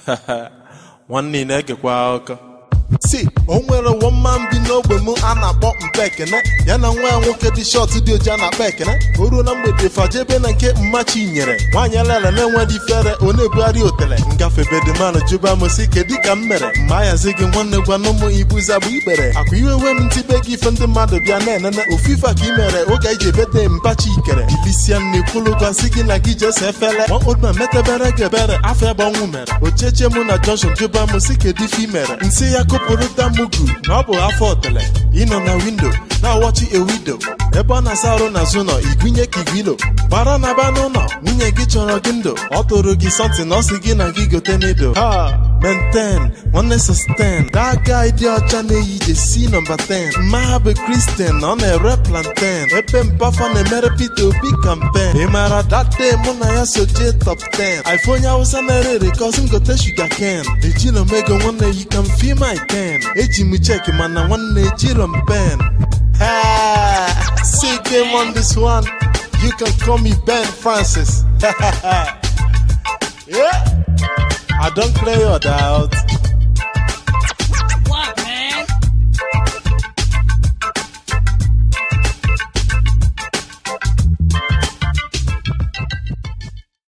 nwanne ị na-egekwa akụkọ si o nwere wọmma bi n'ogbe m a na-akpọ mpa ekene ya na nwa ya nwoke dị shọt dị oji a na-akpọ ekene o ruo na mgbede fajebe na nke mmachi nyere nwaanyị alala na-enweghị ifere ọ na-ebugharị otele ngafe bedman jụba m si kedu ka m mere mma ahazi gị nwanne gwana ụmụ ibuza bụ ikpere akwa iwe we m ntibe gị ife ndị mmadụ bịa na-enene ofufe ka ị mere oge anyị ji ebete mpachi ikere ilisia nne kwulugosi gị na gị jese efele nwa odma metebere gị ebere afọ ebe ọnwụ mere ocheche mụ na junction jụba m si kedu ife ị mere nsị ya kụpụrụ damugu na ọ bụ afọ otele ịnọ na windo na-awọchi ewido ebe ọ na-asa arụ n'azụ nọ igwunye ka igwilo bara na ba n'ụlọ nwunye gị chọrọ gị ndụ ọ tụrụ gị sọntị na ọ sị gị na gị gote n'ido ha menten nwanne sosten that guy dị ọcha na-eyi jesi nọmba 10 mma ha bụ kristian na ọ na-ere planten ebe mpafa na-emere Peter Obi kampen ị maara date mụ na ya so jee top 10 ife onye awụsa na-ere ere kọsi ngote shuga ken ejilo m ego nwanne yi ka m fi my ten eji m cheki mana nwanne ejiro m pen Ha! See game on this one. You can call me Ben Francis. yeah. I don't play your doubt.